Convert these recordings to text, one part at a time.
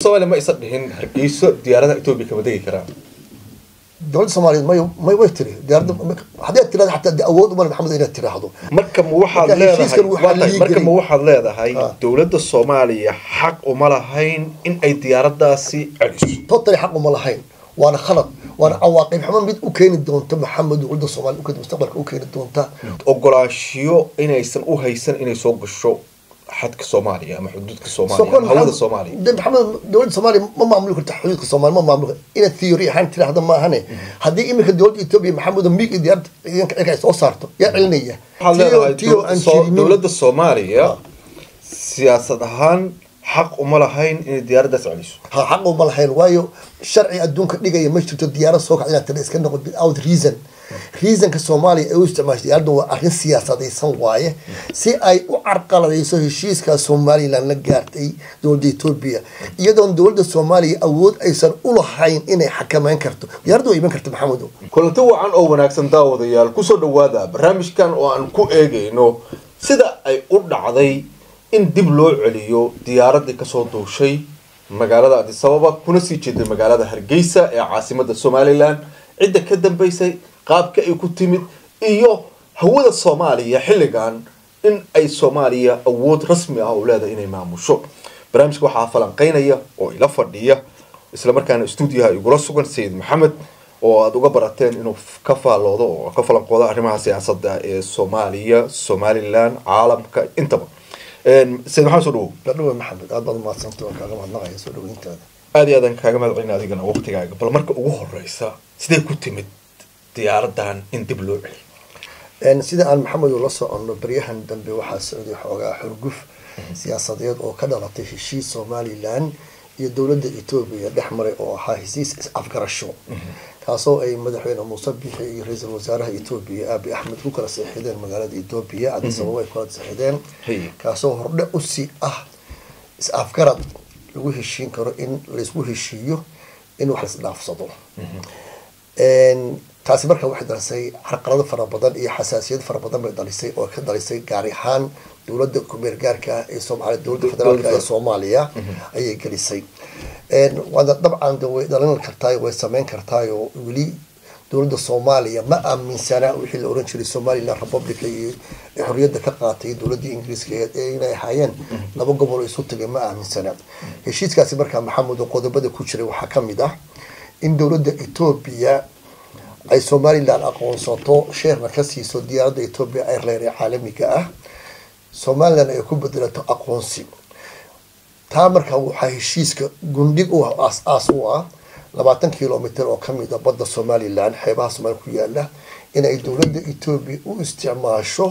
soomaaliya ma isa dhihin hargeyso diyaaradaha etoobiya kama degi karaan dowladda soomaaliyeed may may way tiri diyaaradda haddii aad tirahdo xataa awood uma leh maxamed inaad tiraahdo marka ma waxaad Marka leedahay heshiiskan waxaa waa tahay, lii marka gelin. ma waxaad leedahay Ah. dowladda soomaaliya xaq uma lahayn in ay diyaaradaasi celiso totally xaq uma lahayn waana khalad waana cawaaqib xumo mid u keeni doonta maxamed dowladda soomaaliya ukeeni mustaqbalka u keeni doonta ogolaanshiyo inaysan u haysan inay soo gasho xadka soomaaliya ama xuduudka soomaaliya Sokon ama hawada maxamed- soomaaliya de maxamed dowladda soomaaliya ma maamuli karta xuduudka soomaaliya ma maamuli karta inaad theory ahaan tiraahdo maahane haddii iminka dowladda etoobiya maxamed miig iyo diyaarada ciidanka cirka ay soo saarto yaa celinaya waxaad Tiyo- leedahay tiyo dow- aan soo- jirinin. dowladda soomaaliya Ah. siyaasad ahaan xaq uma lahayn inay diyaaradaas celiso ha xaq uma lahayn waayo sharci adduunka dhigaya ma jirto diyaarad soo kacda inaad tira iska noqon without reason reasonka soomaaliya ay u isticmaashay diyaaradda waa arrin siyaasadaysan waaye si ay u carqaladayso heshiiska somaliland la gaartay dowladda etoobiya iyadoon dowladda soomaaliya awood aysan u lahayn inay xakameyn karto diyaaradda waa iman karta maxamedow kulanti wacan oo wanaagsan daawadayaal kusoo dhawaada barnaamijkan oo aan ku eegayno sida ay u dhacday in dib loo celiyo diyaaradii kasoo duushay magaalada addis ababa kuna sii jeeday magaalada hargeysa ee caasimada somalilan cidda ka dambeysay qaabka ay ku timid iyo hawada soomaaliya xilligan in ay soomaaliya awood rasmi ah u leedahay inay maamusho barnaamijka waxaa falanqeynaya oo ila fadhiya isla markaana stuudiyaha igula sugan sayid maxamed oo aada uga barateen inuu f- ka faalloodo oo ka falanqoodo arrimaha siyaasadda ee soomaaliya somalilan caalamka intaba Een, sayid maxamed soo dhawow dadhawa maxamed aad baad umahadsanta waan kaaga mahadnaqaya soo dhaweyntaada aada iyo aadan kaaga mahad celina adigana waqtigaaga bal marka ugu horeysa sidee ku timid diyaaradan in dib loo celiyo Een, sida aan maxamed ula soconno baryahan dambe waxaa socday xoogaa xurguf siyaasadeed oo ka dhalatay heshiis somalilan iyo dowladda etoobiya dhex maray oo ahaa heshiis is-afgarasho kaasoo ay madaxweyne muuse bixi iyo ra-iisul wasaaraha etoobiya abi axmed ku kala seexideen magaalada etoobiya addis ababa ay kula seexideen Hey. kaasoo hordhe usi ah is-afgarad lagu heshiin karo in laysku heshiiyo in wax laisdhaafsado Een, taasi marka waxay dhalisay carqalado fara badan iyo xasaasiyad fara badan bay dhalisay oo ka dhalisay gaari ahaan dowladda kumeer gaarka ah ee soomaaliya dowladda federaalka ee soomaaliya ayay gelisay Een, waana dabcan de way dhalin kartaay way sameyn kartaay oo weli dowladda soomaaliya ma aaminsana wixii la oran jiray somaliland republic iyo ee xorriyadda ka qaatay dowladda ingiriiska ee ee inay ahaayeen laba gobol oo isu tagay ma aaminsana heshiiskaasi markaa maxamed oo qodobada ku jiray waxaa ka mid ah in dowladda etoobiya ay somaliland aqoonsato sheerna ka siiso diyaaradda etoobiya airline ee caalamiga ah somaliland ay ku bedelato aqoonsi taa markaa waxaa heshiiska gundhig u ah aas-aas u ah labaatan kilomitr oo kamid a badda somaliland xeebaha soomaaliya ku yaala inay dowladda etoobiya u isticmaasho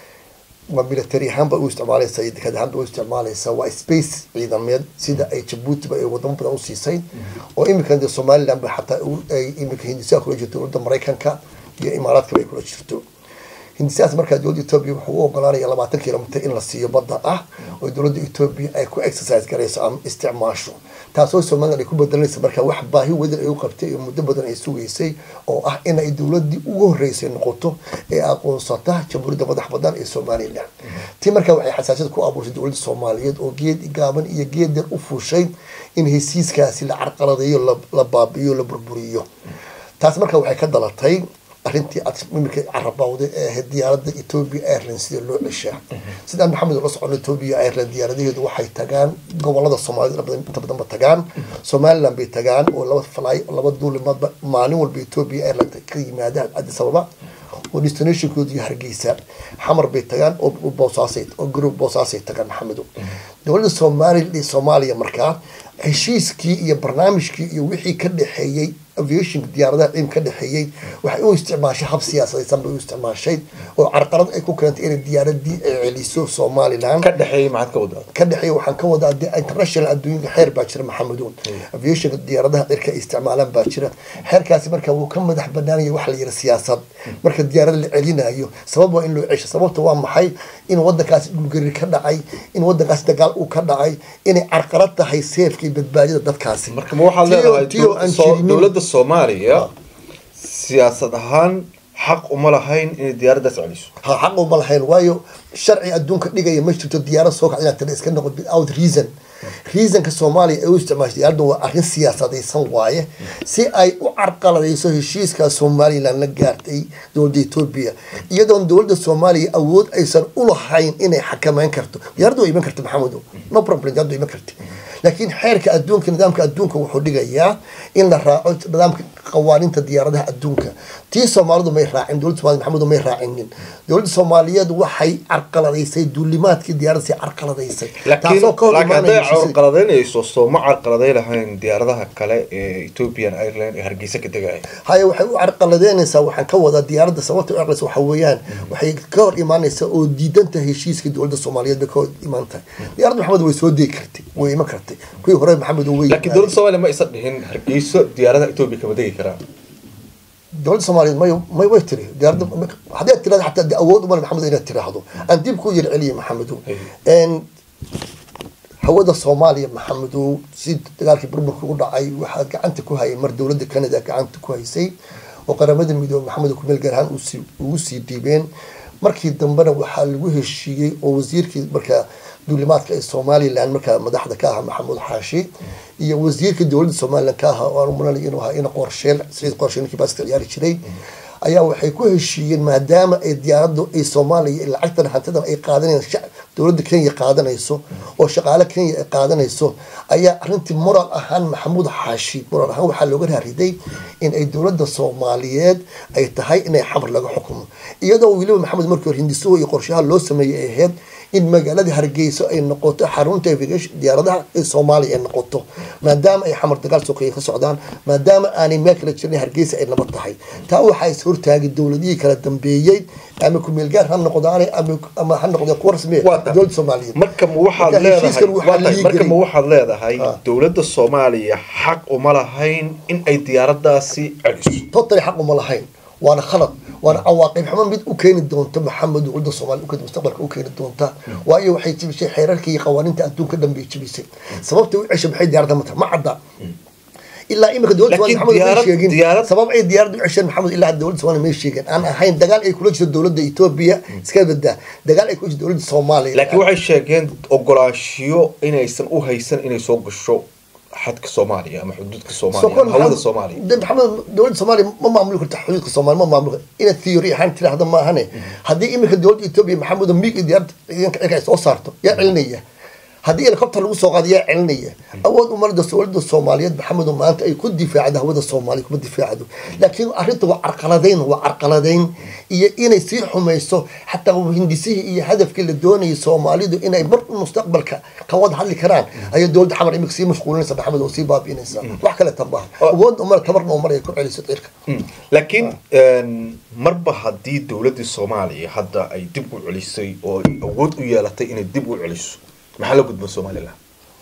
waa military ahaanba u isticmaaleysa iyo dekad ahaanba u isticmaaleysa waa space ciidameed sida ay jabuutiba ay wadamo badan usiisay oo iminkan de somaliland ba xataa u- ay iminka hindisaa kula jirto dowladda maraykanka iyo imaaraadkaba ay kula jirto hindisaas markaa dowladda etoobiya wuxuu u ogolaanaya labaatan kilomitr in la siiyo badda ah oo dowladda etoobiya ay ku exercise garayso ama isticmaasho taasoo somaliland ay ku bedelanaysa markaa wax baahi wadan ay u qabtay iyo muddo badan ay sugaysay oo ah inay dowladii ugu horeysay noqoto ee aqoonsata jamhuuriyadda madax badan ee somaliland tii markaa waxay xasaasiyad ku abuurtay dowladda soomaaliyeed oo geed gaaban iyo geed yar u fuushay in hesiiskaasi la carqaladeeyo la- la baabi'iyo la burburiyo taas markaa waxay ka dhalatay arrintii aad iminka carabawday ee ahayd diyaaradda ethiopia airlines sida loo ceshaa sidaan maxamed ula socono ethiopia airline diyaaradaheedu waxay tagaan gobolada soomaalida badan- inta badanba tagaan somaliland bay tagaan oo laba fly laba duulimaadba maalin walba ethiopia airline ka yimaadaan addis ababa oo destinationkoodu iyo hargeysa xamar bay tagaan oo oo boosaasay oo group boosaasay tagaan maxamedo dowladda soomaali soomaaliya markaa heshiiskii iyo barnaamijkii iyo wixii ka dhexeeyey aviation diyaaradaha ciim ka dhexeeyey waxay u isticmaashay hab siyaasadaysan bay u isticmaashay oo carqalad ay ku keentay inay diyaaradii ay celiso somaliland ka dhexeeyay maxaad ka wadaa ka dhexeeya waxaan ka wadaa de international adduunka xeer baa jira maxamedoon aviationka diyaaradaha cirka ay isticmaalaan baa jira xeerkaasi marka wuu ka madax banaanaya waxa la yidhi siyaasad marka diyaarada la celinayo sabab waa in loo cesho sababta waa maxay in wadankaasi dhulgari ka dhacay in wadankaasi dagaal uu ka dhacay inay carqalad tahay seefka iyo badbaadida dadkaasi marka ma waxaad Tiyo- leedahay tiyo aan soo- jirinin. dowladda soomaaliya siyaasad ahaan xaq uma lahayn inay diyaaradaas celiso ha xaq uma lahayn waayo sharci adduunka dhigaya ma jirto diyaarad soo kacda inaad tira iska noqon without reason reasonka soomaaliya ay u isticmaashay diyaaradda waa arrin siyaasadaysan waaye si ay u carqaladayso heshiiska somaliland la gaartay dowladda etoobiya iyadoon dowladda soomaaliya awood aysan ulahayn inay xakameyn karto diyaaradda waa iman karta maxamedo no problem diyaaradda waa iman karta laakiin xeerka adduunka nidaamka adduunka wuxuu dhigayaa in la raaco nidaamka qawaaninta diyaaradaha adduunka tii soomaalidu may raacin dowladda soomaliya maxamedu may raacinin dowladda soomaaliyeed waxay carqaladaysay duulimaadkii diyaaradda si carqaladaysay laakiin laakiin hadday carqaladaynayso soo ma carqaladay lahayn diyaaradaha kale ee ethiopian airline ee hargeysa ka degaya haya waxay u carqaladeynaysaa waxaan ka wadaa diyaaradda sababta u carqalaysa waxa weeyaan waxay ka hor imaanaysaa oo diidanta heshiiska dowladda soomaaliyeed bay ka hor imaan tahay diyaaradda maxamed way soo degi kartay way iman kartay kuwii hore maxamed way laakiin dowladda soomaaliya ma isa dhihin hargeyso diyaaradaha etoobiya kama degi karaan dowladda soomaaliyeed may may way tiri diyaaradda hadday tirahdo xataa de awood umale maxamed inaad tiraahdo aan dib ku yar celiye maxamedow hawada soomaaliya maxamedow si dagaalkii burburka u dhacay waxaa gacanta ku hayay mar dowladda canada gacanta ku haysay oo qaramada midoobe maxamed kumeel gaar ahaan ugu sii dhiibeen markii dambena waxaa lagu heshiiyey oo wasiirkii markaa duulimaadka ee somalilan markaa madaxda ka ahaa maxamuud xaashi iyo wasiirka dowladda somalilan ka ahaa oo aan mulanay inuu ahaa ina qorsheel siciid qorsheel ninkii baaska ciyaari jiray ayaa waxay ku heshiiyeen maadaama ay diyaaraddu ay soomaaliya lacagtan hantidan ay qaadanayaan dowladda kenya qaadanayso oo shaqaale kenya ay qaadanayso ayaa arrintii moral ahaan maxamuud xaashi moral ahaan waxaa looga raariday in ay dowladda soomaaliyeed ay tahay inay xamar laga xukumo iyadoo weliba maxamed markii hore hindisuhu iyo qorshaha loo sameeyey ay ahayd in magaalada hargeyso ay noqoto xarunta diyaaradaha ee soomaaliya ay noqoto maadaama ay xamar dagaal sokeeye ka socdaan maadaama aanay meel kala jirin hargeysa ay nabad tahay taa waxaa is hortaagay dowladihii kala dambeeyey ama kumeelgaar ha noqdaan ama ha noqdeen kuwa rasmi dowladda soomaaliyeed marka ma waxaad leedahay marka ma waxaad leedahay dowladda soomaaliya xaq uma lahayn in ay diyaaradaasi celiso totally xaq uma lahayn waana khalad waana cawaaqib xumo mid u keeni doonta maxamed dowladda soomaaliya ukedi mustaqbalka u keeni doonta waayo waxay jebisay xeerarka iyo qawaaniinta adduunka dhan bay jebisay sababta u cesha maxay diyaaradda mata ma cadda ilaa imika dowladda somalia maxamed may sheegin sabab ay diyaaradda u cesheen maxamed ilaa dowladda somalia may sheegin aan ahayn dagaal ay kula jirto dowladda etoobiya iska badaa dagaal ay kula jirto dowladda soomaaliya laakiin waxay sheegeen ogolaanshiyo inaysan u haysan inay soo gasho xadka soomaaliya ama xuduudka soomaaliya ama hawada soomaaliya maxamed dowladda soomaaliya ma maamuli karta xuduudka soomaaliya ma maamuli inaad theory ahaan tiraahdo ma ahane haddii imika dowladda etoobiya maxamed miig iyo diyaaradda ciidanka cirka ay soo saarto yaa celinaya haddii helicopter lagu soo qaado yaa celinaya awood umalada dowladda soomaaliyeed maxamedo maanta ay ku difaacdo hawada soomaaliya kuma difaacdo laakiin arrinta waa carqaladayn waa carqaladayn iyo inay sii xumayso xataa hindisihii iyo hadafkii la doonayay soomaalidu inay mar mustaqbalka ka wada hadli karaan ayay dowladda xamar imika sii mashquulinaysa maxamed oo sii baabi'inaysa wax kale tanbaa awood umale tabarna umar ay ku celiso cirka laakiin marba haddii dowladdii soomaaliya hadda ay dib u celisay oo ay awood u yeelatay inay dib u celiso maxaa la gudba somalilan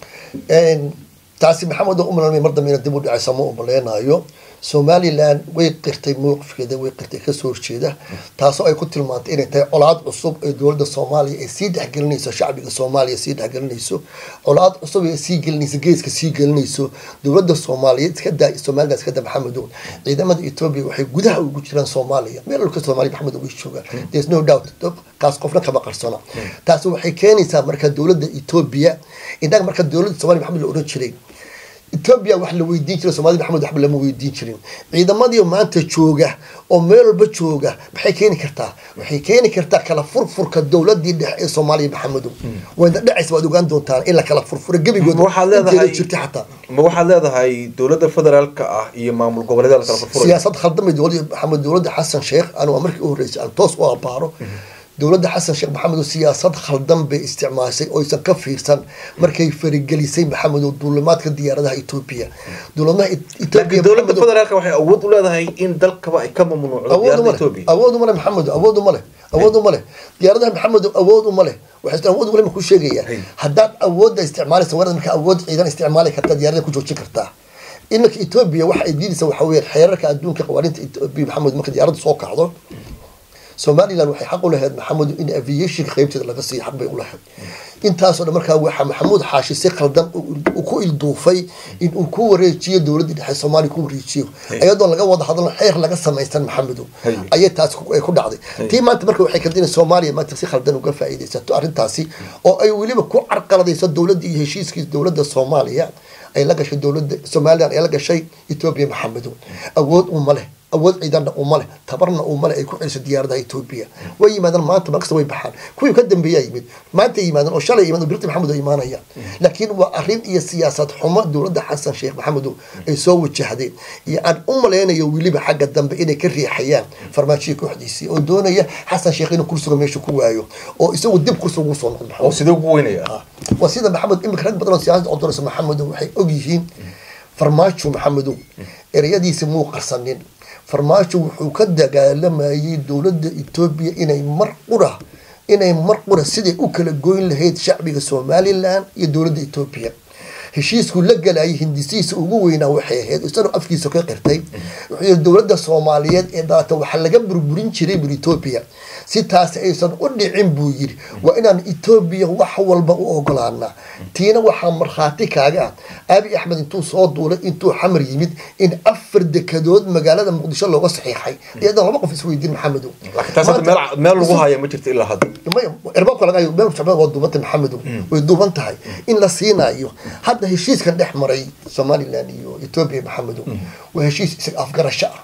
taasi maxamed oo umalan mar dambe ina dib u dhacaysa ma umaleynayo somalilan way qirtay mowqifkeeda way qirtay kasoo horjeeda taasoo ay ku tilmaantay inay tahay colaad cusub ee dowladda soomaaliya ay sii dhexgelinayso shacbiga soomaaliya sii dhexgelinayso colaad cusub ee sii gelinayso geeska sii gelinayso dowladda soomaaliyeed iska daa somalilan iska daa maxamedow ciidamada etoobiya waxay gudaha ugu jiraan soomaaliya meel dhulka soomaaliya maxamed way joogaan there's no doubt kaas qofna kama qarsana taasi waxay keenaysaa marka dowladda etoobiya innaga marka dowladda soomaaliya maxamed la oran jiray etoobiya wax la weydiin jiray soomaalida maxamed waxba lama weydiin jirin ciidamadii maanta jooga oo meel walba jooga maxay keeni kartaa waxay keeni kartaa kala furfurka dowladii dhexe ee soomaaliya maxamedow wayna dhacaysa waad ogaan doontaan in la kala furfuro gebigood jirta xataa ma waxaad leedahay dowladda federaalka ah iyo maamul goboleedyada la kala furfurayo siyaasad khaldamay dowladda maxamed dowladda xasan sheekh anigu markii u horreysay aan toos u abaaro dowladda xasan sheekh maxamed siyaasad khaldan bay isticmaashay oysan ka fiirsan markay farigelisay maxamed duulimaadka diyaaradaha etoobiya laakiin dowladda federaalka waxay awood u leedahay in dalkaba ay ka mamnuucdo diyaaradda etoobiya awood uma leh maxamed awood uma leh awood uma leh diyaaradaha maxamed awood uma leh waxay awood uma leh ku sheegaya haddaad awoodda isticmaalaysa warad marka awood ciidan isticmaali kartaa diyaarada ku joojin kartaa iminka etoobiya waxa ay diidaysa waxa weeye xeerarka adduunka qawaaniinta etoobiya maxamed marka diyaaradda soo kacdo somaliland waxay xaq u lahayd maxamed in aviationka qaybteeda laga siiyo xaq bay u lahayd intaasoo dhan markaa waxaa maxamuud xaashi si khaldan uu ku ilduufay in uu ku wareejiyo dowladda dhexe soomaaliya ku wareejiyo iyadoo laga wada hadlo xeer laga samaysan maxamedow Haye. ayay taas ku ay ku dhacday tii maanta marka waxay kadina soomaaliya maanta si khaldan uga faa'iidaysato arrintaasi oo ay weliba ku carqaladayso dowladda iyo heshiiskii dowladda soomaaliya ay la gashay dowladda somaliland ay la gashay etoobiya maxamedow awood uma leh awood ciidanna uma leh tabarna uma leh ay ku celiso diyaaradaha etoobiya way yimaadaan maanta markasta way baxaan kuwii ka dambeeyaa yimid maanta yimaadaan oo shalay yimaadaan birta maxamed oo imaanaya laakiin waa arrin iyo siyaasad xumo dowladda xasan sheekh maxamedow ay soo wajahdeen iyo aan u malaynayo weliba xagga dambe inay ka riixayaan farmaajiya kooxdiisii oo doonaya xasan sheekh inuu kursiga meesha ku waayo oo isagu dib kursiga ugu soo noqdo oo sidee ugu weynaya waa sida maxamed imika rag badan oo siyaasada odoraysa maxamedow waxay og yihiin farmaajo maxamedow ereyadiisi muu qarsanin farmaajo wuxuu ka dagaalamayay dowladda etoobiya inay mar qura inay mar qura siday u kala goyn lahayd shacbiga somaliland iyo dowladda etoobiya heshiiskuu la galayay hindisihiisa ugu weynaa waxay ahayd isagoo afkiisa ka qirtay wuxuu yihi dowladda soomaaliyeed ee dhaata waxaa laga burburin jiray bur etoobiya si taasi aysan u dhicin buu yidhi waa inaan etoobiya wax walba u ogolaanaa tiina waxaa markhaati kaaga ah abi axmed intuu soo duulay intuu xamar yimid in afar dekadood magaalada muqdisho looga saxiixay iyadoo laba qof isweydiin maxamedow laakiin taas hadda meel meel lagu haya ma jirto ilaa hadda erbaabka laga hayo meel socda waa duubanta maxamedow way duuban tahay in la siinayo hadda heshiiskan dhex maray somaliland iyo etoobiya maxamedow waa heshiis isaga afgarasho ah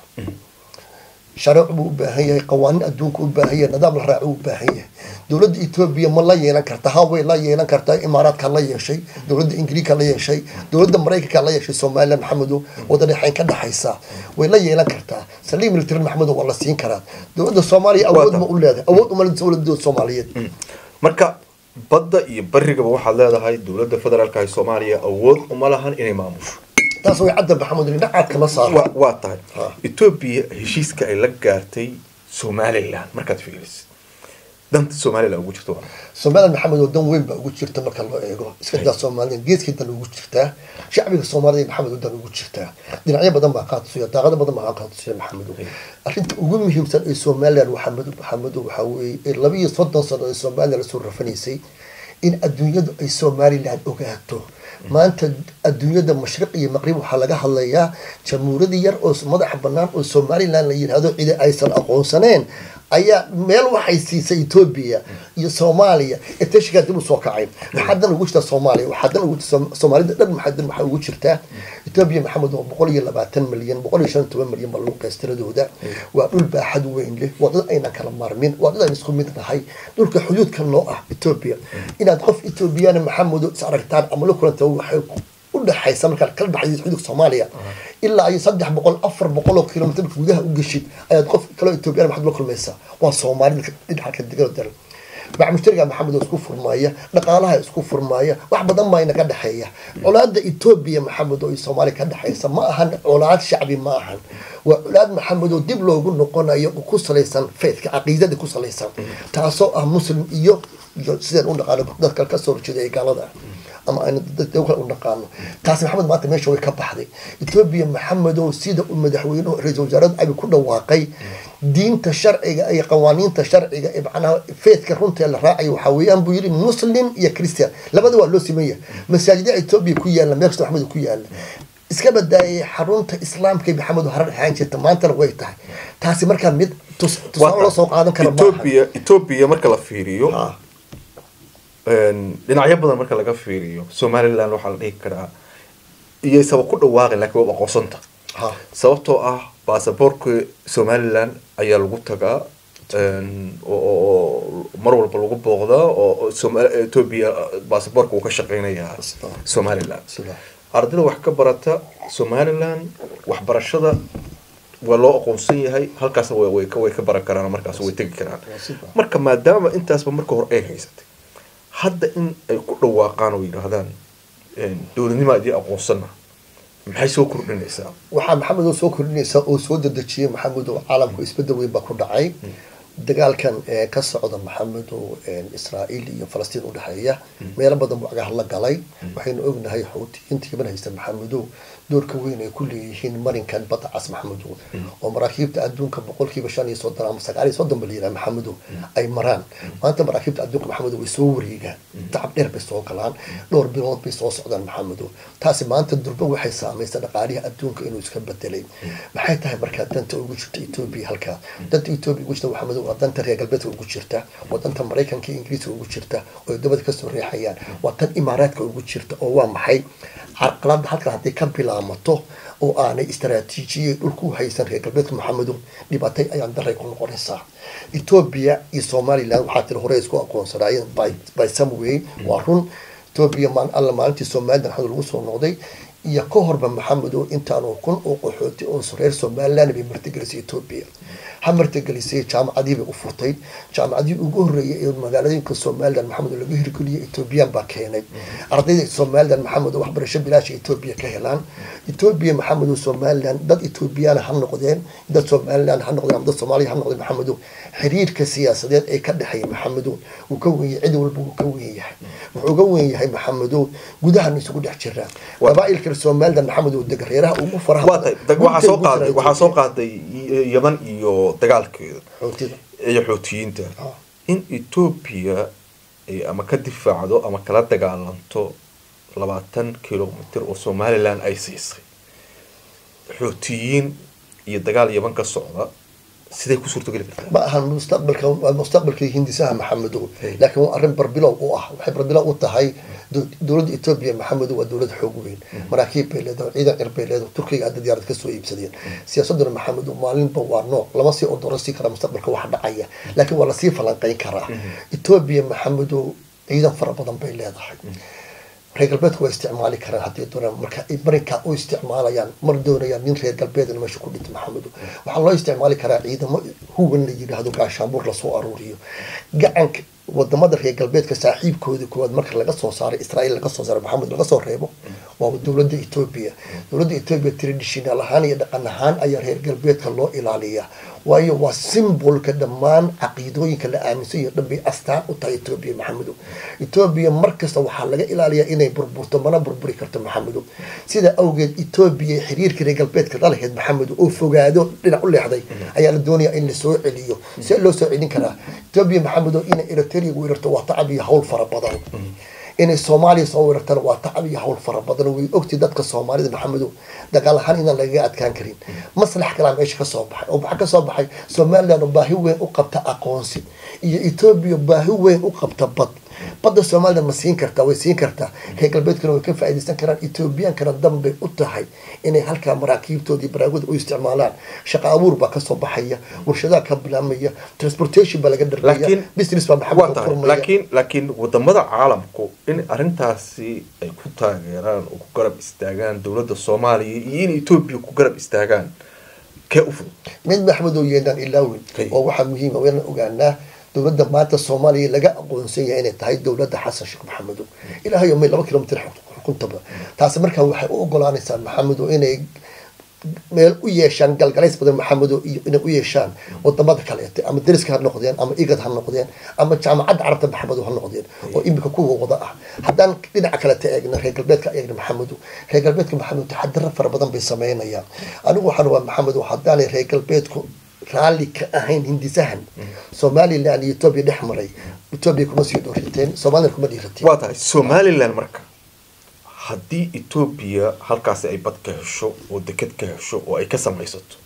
shareec buu u baahan yahay qawaaniin adduunka u baahan yahay nidaam la raaco u baahan yahay dowladda etoobiya ma la yeelan karta ha way la yeelan kartaa imaaraadka la yeeshay dowladda ingiriiska la yeeshay dowladda maraykanka la yeeshay somaliland maxamedow wada dhexayn ka dhexaysa way la yeelan kartaa saliim military maxamedow waa la siin karaa dowladda soomaaliya awood ma u leedahay awood uma leedahay dowladda soomaaliyeed marka badda iyo barigaba waxaad leedahay dowladda federaalka ee soomaaliya awood uma lahan inay maamusho taas way cadda maxamed dhinacaad kama saaro waa waa tahay Ha. etoobiya heshiiska ay la gaartay somaliland markaad fiirisid danta somaliland ugu jirto waa somaliland maxamed oo dan weyn baa ugu jirta marka loo eego iska daa somaliland geeskii dan ugu jirtaa shacbiga soomaalida maxamed oo dan ugu jirtaa dhinacyo badan baa qaadasuya daaqado badan baa qaadasuya maxamed arrinta ugu muhiimsan ee somaliland maxamed maxamed waxaa weeye ee laba iyo soddon sano ee somaliland lasoo rafanaysay in adduunyadu ay somaliland ogaato maanta adduunyada mashriq iyo maqrib waxaa laga hadlayaa jamhuuriyad yar oo madax banaan oo somaliland la yidhaahdo cidi aysan aqoonsaneen ayaa meel waxay siisay etoobiya iyo soomaaliya ee tashigaa dib u soo kacay waxaa dan ugu jirtaa soomaaliya waxaa dan ugu jirta soomaalida dhan maxaa dan waxaa ugu jirtaa etoobiya maxamed waa boqol iyo labaatan milyan boqol iyo shan iyo toban milyan baa lagu qeystiradooda waa dhul baaxad weyn leh waa dad aynan kala maarmin waa dad aan isku mid nahay dhulka xuduudka noo ah etoobiya inaad qof etoobiyana maxamedo is aragtaan ama la kulanta waxay udhexaysa markaad kala baxaysid xuduudka soomaaliya ilaa iyo saddex boqol afar boqol oo kilomitr gudaha u geshid ayaad qof kaloo etoobiyana maxaad la kulmaysaa waa soomaalida dhinaca ka degan oo daran bacmushtariga maxamed oo isku furmaaya dhaqaalaha isku furmaaya wax badan baa inaga dhexeeya colaada etoobiya maxamed oo soomaaliya ka dhexaysa ma ahan colaad shacbi ma ahan waa colaad maxamed oo dib loogu noqonayo oo ku salaysan faithka caqiidada ku salaysan taasoo ah muslim iyo iyo sidaan u naqaano dadka kasoo horjeeda ee gaalada ah ama aynu dadka kale u naqaano taasi maxamed maanta meesha way ka baxday etoobiya maxamedow sida uu madaxweynuhu ra-iisul wasaarada abi ku dhawaaqay diinta sharciga iyo qawaaniinta sharciga ee macnaha faithka runta la raacayo waxaa weeyaan buu yidhi muslim iyo christian labada waa loo simeeya masaajida etoobiya ku yaala meel kasta maxamed ku yaala iska badaayay xarunta islaamka ee maxamed harar ahaan jirta maantana way tahay taasi markaa mid tus- tusaale loo soo qaadan kara maaha etoobiya etoobiya marka la fiiriyo Ha. dhinacyo badan marka laga fiiriyo somaliland waxaa la dhihi karaa iyaysaba ku dhawaaqin laakiin waa aqoonsanta Ha. sababtoo ah baasaboorka somaliland ayaa lagu tagaa een, oo oo- oo mar walba lagu booqdaa oo oo Soma- etoobiya baasaboorka uu ka shaqeynayaa Sida. somaliland Sida. ardayda wax ka barata somaliland waxbarashada waa loo aqoonsan yahay halkaas way way ka way ka baran karaan markaas way tegi karaan Waa sida. marka maadaama intaasba marka hore ay haysatay hadda in ay ku dhawaaqaan oo yidhaahdaan een, dowladnimo adii aqoonsana maxay soo kordhinaysaa waxaa maxamed oo soo kordhinaysa oo soo dedejiyay maxamed oo caalamku isbedel weyn baa ku dhacay dagaalkan ee ka socda maxamedow israa'iil iyo falastiin udhexeeya meelo badan buu cagaha la galay waxaynu ognahay xuutiyiinta yaman haysta maxamedow doorka weyn ay ku leeyihiin marinkan badda cas maxamedow oo maraakiibta adduunka boqolkiiba shan iyo soddon ama sagaal iyo soddon ba la yidhaha maxamedow ay maraan maanta maraakiibta adduunka maxamedow way soo wareegaan tacab dheer bay soo galaan dhowr bilood bay soo socdaan maxamedow taasi maanta durba waxay saamaysa dhaqaalihi adduunka inuu iska bedelay maxay tahay markaa danta ugu jirta etoobiya halkaa danta etoobiya ugu jirta maxamedow waa danta reer galbeedka ugu jirta waa danta maraykanka iyo ingiriiska ugu jirta oo ay dabada kasoo reexayaan waa tan imaaraadka ugu jirta oo waa maxay carqalada halkan hadday ka bilaamato oo aanay istaraatiijiyay dhulku haysan reer galbeedka maxamedow dhibaatay ayaan daray ku noqonaysaa etoobiya iyo somaliland waxaa tiri hore isku aqoonsanaayeen by some way waa run etoobiya alla maalintii somaliland xamad lagu soo noqday iyo ka horba maxamedow intaanu kun oo qaxooti oo reer somaliland bay martigelisay etoobiya ha martigelisay jaamacadii bay u furtay jaamacadii ugu horreeyay ee magaaladooyinka somaliland maxamedow laga hirgeliyay etoobiyaan baa keenay ardayda somaliland maxamedow waxbarasho bilaasha etoobiya ka helaan etoobiya maxamedow somaliland dad etoobiyaan ha noqdeen dad somaliland ha noqdeen ama dad soomaaliya ha noqdeen maxamedow xiriirka siyaasadeed ee ka dhexeeya maxamedow wuu ka weyn yahay cid walba wuu ka weyn yahay wuxuu uga weyn yahay maxamedow gudahan isugu dhex jiraan qabaailka somaliland maxamedow degareeraha ugu faraha waxaa soo qaaday waxaa soo qaaday yaman iyo dagaalkeeda xootida iyo xootiyiinta in etoobiya ay ama ka difaacdo ama kala dagaalanto labaatan kilomitr oo somaliland ay siisay xootiyiin iyo dagaal yaman ka socda siday ku suurtogeli kartaa ma ahan mustaqbalka waa mustaqbalkii hindisaha maxamedow laakiin waa arrin barbilow u ah waxay barbilow u tahay dowladda etoobiya maxamedow waa dowlad xoog weyn maraakiib bay leedahay ciidan cir bay leedahay turkiga hadda diyaarad kasoo iibsadeen siyaasaduna maxamedow maalinba waa nooc lama sii odorasi kara mustaqbalka wax dhacaya laakiin waa lasii falanqeyn karaa etoobiya maxamedow ciidan fara badan bay leedahay reer galbeedku waa isticmaali karaan haddii doonaan marka ay marinkaa u isticmaalayaan mar doonayaan nin reer galbeedna meesha ku dhinto maxamedo waxaa loo isticmaali karaa ciidamo huwan la yidhaahdo gaashaanbuur lasoo aruuriyo gacanka wadamada reer galbeedka saaxiibkooda kuwaad marka laga soo saaray israa'iil laga soo saaray maxamed laga soo reebo waa dowladda etoobiya dowladda etoobiya traditional ahaan iyo dhaqan ahaan ayaa reer galbeedka loo ilaaliyaa waayo waa simbolka dhammaan caqiidooyinka la aaminsan iyo dhan bay astaan u tahay etoobiya maxamedow etoobiya markasta waxaa laga ilaaliyaa inay burburto mana burburi karto maxamedow sida awgeed etoobiya xiriirka reer galbeedka lalaheyd maxamedow oo fogaado dhinac u leexday ayaa la doonayaa in lasoo celiyo see loo soo celin karaa etoobiya maxamedow inay eritrea weerarto waa tacab iyo hawl fara badan inay soomaaliya soo weerartana waa tacab iyo hawl fara badan way ogtay dadka soomaalida maxamedow dagaal ahaan inaan lagaga adkaan karin maslax kalaa meesha kasoo baxay oo maxaa kasoo baxay somaliland oo baahi weyn u qabta aqoonsi iyo etoobiya baahi weyn u qabta bad badda somaliland ma siin kartaa way siin kartaa reer galbeedkuna way ka faaidaysan karaan ethoobiyankana danbay u tahay inay halkaa maraakiibtoodii baraagooda u isticmaalaan shaqa abuur baa kasoo baxaya warshadaha ka bilaamaya transportation baa laga dhargaya business baa maxamed furmaya laakiin laakiin wadamada caalamku in arrintaasi ay ku taageeraan oo ku garab istaagaan dowladda soomaaliya iyo in etoobiya ku garab istaagaan kee u fudud mid maxmedow yeedaan ilaawin oo waxaa muhiima wayna ogaanaa dowladda maanta soomaaliya laga aqoonsan yahay inay tahay dowladda xasan sheekh maxamedow ilaahay may laba kilomitr xukuntaba taasi markaa waxay u ogolaanaysaa maxamedow inay meel u yeeshaan galgalays badan maxamedow iyo inay u yeeshaan wadamada kaleete ama deriska ha noqdeen ama igad ha noqdeen ama jaamacadda carabta maxamedow ha noqdeen oo imika kuwa wada ah haddaan dhinaca kaleta eegna reer galbeedka eegna maxamedow reer galbeedka maxamedow taxadaro fara badan bay sameynayaan anigu waxaan waa maxamedow haddaanay reer galbeedku raalli ka ahayn hindisahan somaliland iyo etoobiya dhex maray etoobiya kuma sii dhoriteen somaliland kuma dhiirateen waa tahay somaliland marka haddii etoobiya halkaasi ay bad ka hesho oo deked ka hesho oo ay ka samaysato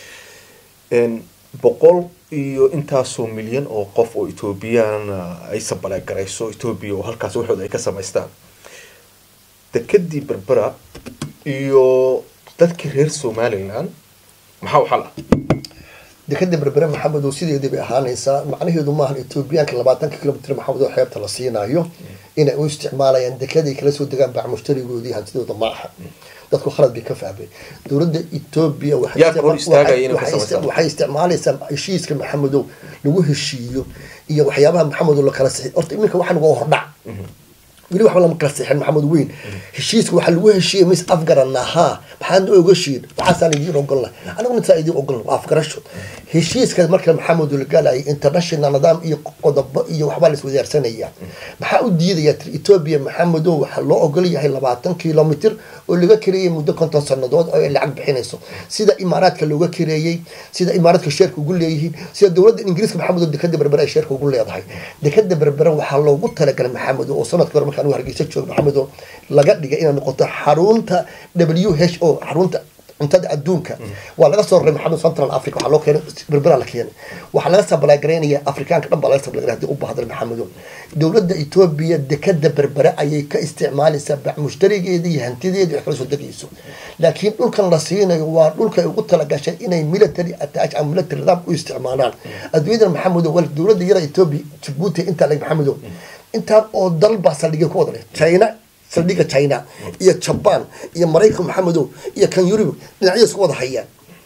boqol iyo intaasoo milyan oo qof oo etoobiyana ay sabaleegarayso etoobiya oo halkaasi waxooda ay ka samaystaan dekedii berbera iyo dadkii reer somaliland maxaa u xal ah dekada berbere maxamedow sideedii bay ahaanaysaa macnaheedu maahan etoobiyaanka labaatanka kilomitr maxamed oo xeebta la siinayo inay u isticmaalayaan dekeday kala soo degaan bac mushtarigoodii hantidooda ma aha dadku khalad bay ka fahmay dowladda etoobiya waxay isticmaalaysaa heshiiska maxamedow lagu heshiiyo iyo waxyaabaha maxamedow la kala sixi horta iminka waxaan waa hordhac weli waxba lama kala seexin maxamed weyn heshiiska waxaa lagu heshiiyey mis afgarana haa maxaad noo ogashiin waxaasaan idiin ogolna aniguna saa idiin ogolna waa afgarasho heshiiska marka maxamed ulgalayay international nidaam iyo qodobo iyo waxbaa la iswadaarsanaya maxaa u diidaya tir etoobiya maxamedow waxaa loo ogol yahay labaatan kilomitr oo laga kareeyay muddo konton sanadood oo ay lacag bixinayso sida imaaraadka looga kareeyey sida imaaraadka sheerka ugu leeyihiin sida dowladda ingiriiska maxamedow dekada berbere ay sheerka ugu leedahay dekada berbere waxaa loogu talagalay maxamedow oo sanadka hore markaan hargeysa joogo maxamedow laga dhigay inay noqoto xarunta w h o xarunta cuntada adduunka waa laga soo raray maxamed central africa waxaa loo keenay berbera la keenay waxaa laga sabalagaraynaya afrikaanka dhan baa laga sabalagaray hadii u baahdan maxamedo dowladda etoobiya dekada berbere ayay ka isticmaalaysaa bac mushtarigeeda iyo hantideeda wax kala soo degayso laakiin dhulkan la siinayo waa dhulka ay ugu talagashay inay military attach ama military nidaam u isticmaalaan adduunyadan maxamedo wal dowladda yara etoobiya jabuuti intaa lag maxamedo intaan oo dal baa saldhigya ku wada leh china saldhiga china iyo jaban iyo maraykan maxamedow iyo kan yurub dhinacyo isku wada hayaan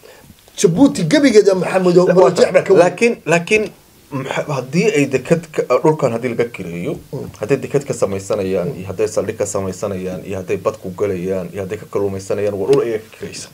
jabuuti gebigeeda maxamedow marajeex baa ka weyn laakiin laakiin maxa- haddii ay deked ka- dhulkan haddii laga kireeyo hadday deked ka samaysanayaan iyo hadday saldhig ka samaysanayaan iyo hadday bad ku galayaan iyo hadday ka kaluumaysanayaan waa dhul ayaga ka kiraysan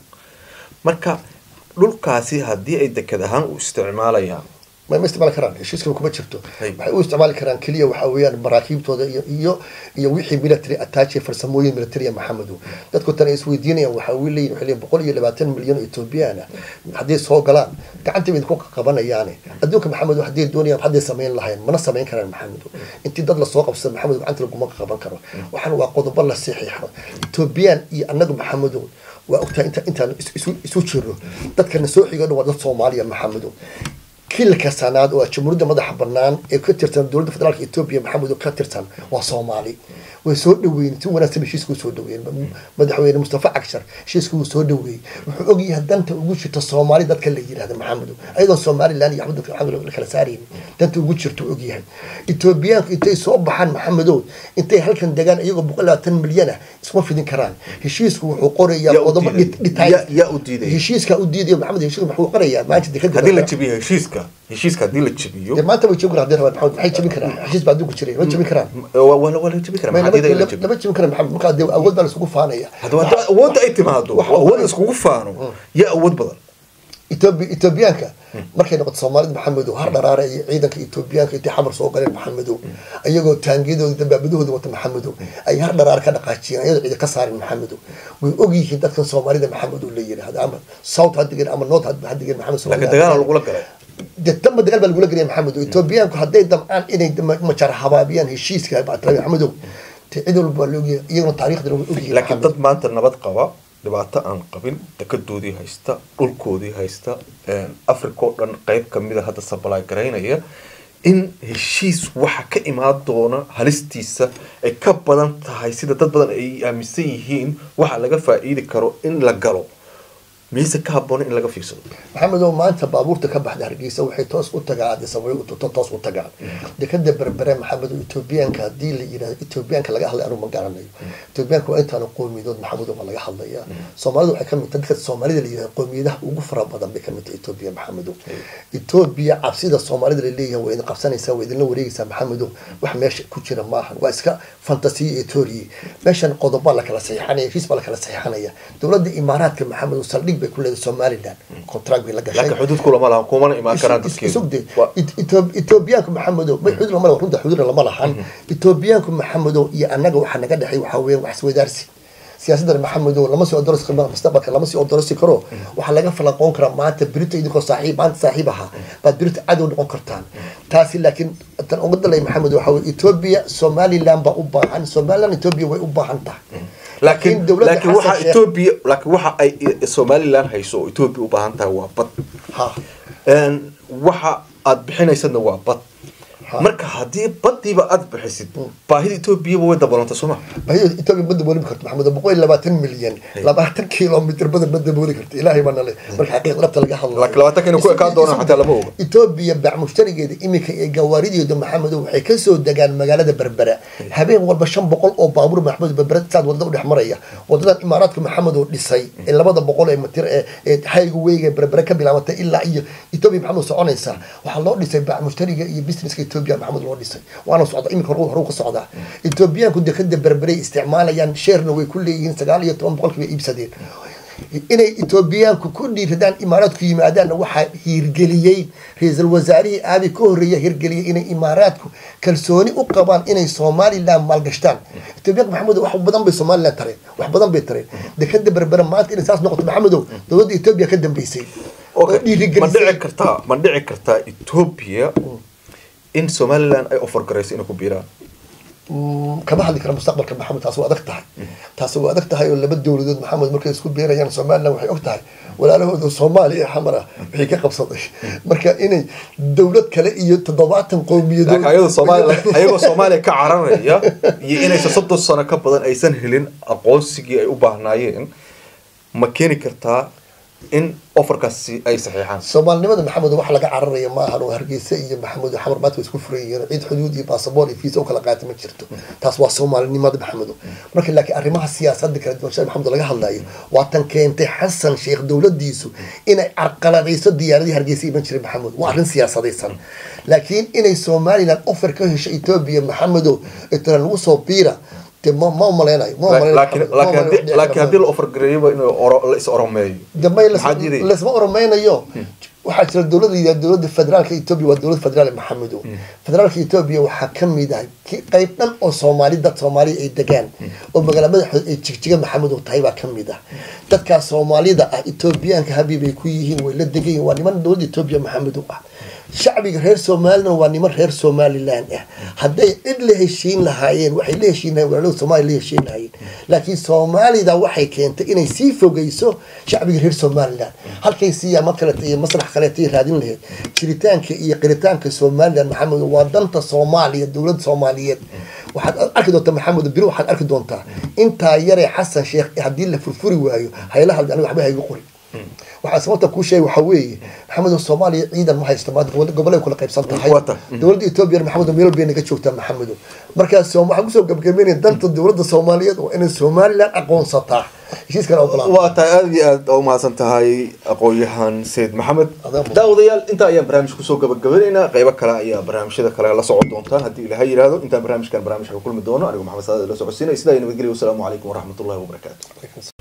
marka dhulkaasi haddii ay deked ahaan u isticmaalayaan ma ma isticmaali karaan heshiiskaba kuma jirto Hay. waxay u isticmaali karaan keliya waxa weeyaan maraakiibtooda iyo iyo iyo wixii military attach farsamooyin military maxamedow dadku tan ay isweydiinayaan waxa uu leeyihin waxay leeyihin boqol iyo labaatan milyan oo etoobiyaan ah hadday soo galaan gacanta bay ku qabanayaane adduunka maxamedow hadday doonayaan hadday samayn lahayn mana samayn karaan maxamedow intii dad lasoo qabsada maxamedow gacanta laguma qaban karo waxaan waa qodobo la saxiixo etoobiyaan iyo annagu maxamedow waa ogtahay inta intaan is- isu isu jirno dadkana soo xigo dhan waa dad soomaaliya maxamedow kilka sanaad oo ah jamhuuriyadda madaxa banaan ee ka tirsan dowladda federaalka etoobiya maxamed oo ka tirsan waa soomaali way soo dhaweeyeen si wanaagsan heshiiska u soo dhaweeyeen madaxweyne mustafa cagshar heshiiska uu soo dhaweeyey wuxuu ogyahay danta ugu jirta soomaali dadka la yidhahda maxamedo ayadoon somaliland iyo axmed dadka maxamed la kala saaraynin danta ugu jirta uu ogyahay etoobiyaanku intay soo baxaan maxamedow intay halkan degaan iyagoo boqol labaatan milyan ah iskuma fidin karaan heshiisku wuxuu qorayaa Yaa u qodobo diiday. dhit- detail Yaa- yaa u diiday. heshiiska u diidayo maxamed heshiiska wuxuu qorayaa maanta dekada haddii la jabiyo heshiiska heshiiska haddii la jabiyo dee maanta way joogi karaan hadday rabaan maxamed maxay jabin karaan heshiis baa adduunku jiray ma jabin karaan waa waa la waa la jabi karaa Ma maxaa diiday in la lama jabiyo lama jabin karaan maxamed markaa dee awood baa laisugu faanaya hadda hadda awoodda ay timaado Waxa- awood la iskugu faano yaa awood badan Etoobi- etoobiyaanka markay noqoto soomaalida maxamedow har dharaare iyo ciidanka etoobiyaanka intay xamar soo galeen maxamedow ayagoo taangiyadooda dabaabadahooda wata maxamedow ay har dharaare ka dhaqaajiyeen ayadoo ciidan ka saarin maxamedow way ogyihiin dadkan soomaalida maxamedow la yidhaahdo ama south ha digeen ama north ha digeen maxamed laakiin dagaal lagula galay dee damba dagaal baa lagula gelaya maxamedow etoobiyaanku hadday damcaan inay dama- majar habaabiyaan heshiiska bactirabi maxamedow dee cid walba waa la ogyahay iyaguna taariikhda way ogyihiin laakiin maxamedow. dad maanta nabad qaba dhibaato aan qabin dekadoodii haysta dhulkoodii haysta africa oo dhan qeyb kamida hadda sabalaay garaynaya in heshiis waxa ka imaan doona halistiisa ay ka badan tahay sida dad badan ay aaminsan yihiin waxa laga faa-iidi karo in la galo mise ka haboona in laga fiirsado maxamedow maanta baabuurta ka baxda hargeysa waxay toos u tagaan addis ababa u to- toos u tagaan dekada berbere maxamedow etoobiyaanka haddii la yidhahdo etoobiyaanka laga hadlay anu ma garanayo etoobiyaanka waa intaanu qowmiyadood maxamedow baa laga hadlaya soomaalida waxay kamid tahay dadka soomaalida la yidhahdo qowmiyadaha ugu fara badan bay kamid tahay etoobiya maxamedow etoobiya cabsida soomaalida laleeyahay waa idin qabsanaysaa waa idinla wareegaysaa maxamedow wax meesha ku jira maahan waa iska fantasiya iyo tooriye meeshan qodobaa la kala saxiixanaya heshiis baa la kala saxiixanaya dowladda imaaraadka maxamedow saldhig bay ku leedahay somaliland contract bay la gashay laakiin xuduud kulama laha kumana imaan karaan isugde dadkeedu etoobiyaanku maxamedow may xudur lama runta xudur lama lahan etoobiyaanku maxamedow iyo annaga waxaa naga dhexay waxaa weeyaan wax iswadaarsi siyaasaddan maxamedow lama sii odorosi karo mustaqbalka lama sii odorosi karo waxaa laga falanqoon karaa maanta berito idinkoo saaxiib maanta saaxiib ahaa baad berito cadow noqon kartaan taasi laakiin tan uga dalay maxamed waxaa weye etoobiya somaliland baa u baahan somaliland etoobiya way u baahan tahay laakiin dowladda laakiin waxa Xasan Sheikh- etoobiya laakiin waxa ay somaliland hayso oo etoobiya u baahan tahay waa bad ha Een, waxa aad bixinaysadna waa bad Ha. marka haddii badiiba aad bixisid baahida etoobiyaba way dabalanta sooma bahida etoobiya ma dabooli karto maxamed boqol iyo labaatan milyan labaatan kilomitr badan ma dabooli karto ilaahay baa nale marka xaqiiq dhabta laga hadlayo laakiin labaatanka inay ku ekaan doonaan xataa lama oga etoobiya bac mushtarigeeda iminka ee gawaarideeda maxamedow waxay kasoo degaan magaalada berbera habeen walba shan boqol oo baabuur maxamed berbera saad wadada udhex maraya wadadan imaaraadka maxamedow dhisay ee labada boqol ee mitir ee ee hayga weyga berbera ka bilaabatay ilaa iyo etoobiya maxamed soconaysa waxaa loo dhisay bac mushtariga iyo businesska etoobiya etoobiya maxamed loo dhisay waana socda iminka hor horu ka socdaa etoobiyaanku dekada berberay isticmaalayaan sheerna way ku leeyihiin sagaal iyo toban boqolkiiba iibsadeen inay etoobiyaanku ku dhiiradaan imaaraadku yimaadaanna waxaa hiirgeliyey ra-iisul wasaarihii aabi ka horreeya hirgeliyey inay imaaraadku kalsooni u qabaan inay somaliland maalgashtaan etoobiyaanka maxamedow wax badan bay somaliland tareen wax badan bay tareen dekada berbera maanta inay saas noqoto maxamedow dowladda etoobiya ka dambeysay oo ma dhiirigelisay dhici kartaa ma dhici kartaa ethiopia in somaliland ay offer garayso inay ku biiraan Mm, kama hadli kara mustaqbalka maxamed taas waa adag tahay taas waa adag tahay oo laba dowladood maxamed markay isku beerayaan somaliland waxay og tahay walaalahooda soomaaliya iyo xamar ah wixii ka qabsaday marka inay dowlad kale iyo toddobaatan qowmiyadood laakiin ayadoo soomaaliya ayagoo soomaaliya ka cararaya iyo inaysan soddon sano ka badan aysan helin aqoonsigii ay u baahnaayeen ma keeni kartaa in offerkaasi ay saxiixaan soomaalinimada maxamed wax laga cararaya maahan oo hargeysa iyo maxamed xamar maanta way isku furan yihiin cid xuduud iyo baasaboor iyo fiisa u kala qaata ma jirto taas waa soomaalinimada maxamedo marka laakiin arrimaha siyaasadda kala duwan sida maxamed laga hadlayo waa tan keentay xasan sheekh dowladiisu inay carqaladayso diyaaradii hargeysa iman jiray maxamed waa arrin siyaasadaysan laakiin inay somaliland offer ka hesho etoobiya maxamedo itana lagu soo biira de ma ma umaleynayo ma umaleynayo laakiin Maxamed, ma laakiin umaleynayo haddii laakiin haddii la offer gareeyaba inuu oro- la is oromeeyo dambe maxaa diidaya lasma oromeynayo waxaa jira dowladda yidhahda dowladda federaalka etoobiya waa dowlad federaal maxamedo federaalka etoobiya waxaa ka mid ah ki qayb dhan oo soomaali dad soomaaliya ay degaan oo magaala madaxooda ay jigjiga maxamedo tahay baa ka mid ah dadkaas soomaalida ah etoobiyaanka habiib ay ku yihiin way la degan yihiin waa niman dowladda etoobiya maxamedo ah shacbiga reer somaliland waa niman reer somaliland ah hadday cid la heshiin lahaayeen waxay la heshiin lahayen walaalada soomaaliya la heshiin lahaayeen laakiin soomaalida waxay keentay inay sii fogeyso shacbiga reer somaliland halkay siyaamo kaleeta iyo masrax kaleeta ay raadin lahayd jiritaanka iyo qiritaanka somaliland maxamed waa danta soomaaliya dowladda soomaaliyeed waxaad arki doontaa maxamed biri waxaad arki doontaa intaa yaree xasan sheekh haddii la furfuri waayo haylaha aniga waxba haygu qori waxaa sababta kuu sheegay waxaa weeye maxamed soomaaliya ciidan ma haysto maanta gobol- gobolay kula qaybsan tahay Waa tahay. dowladda etoobiya maxamed meel bay naga joogtaa maxamedo markaas soom- waxaan kusoo gabagabeynaya danta dowladda soomaaliyeed waa inay somaliland aqoonsataa heshiiskana ogolaa waa tahay aada iyo aada u mahadsan tahay aqoon-yahan sayid maxamed Adaa mudan. daawadayaal intaa ayaan barnaamij kusoo gabagabanaynaa qeybo kale ayaa barnaamijyada kale la socon doontaan haddii ilaha yidhaahdo intaan barnaamijkan barnaamijka ku kulmi doono anigu maxamed saad la socodsiinay sidaa iyo nabadgelya wasalaamu calaykum waraxmatullahi wabarakaatu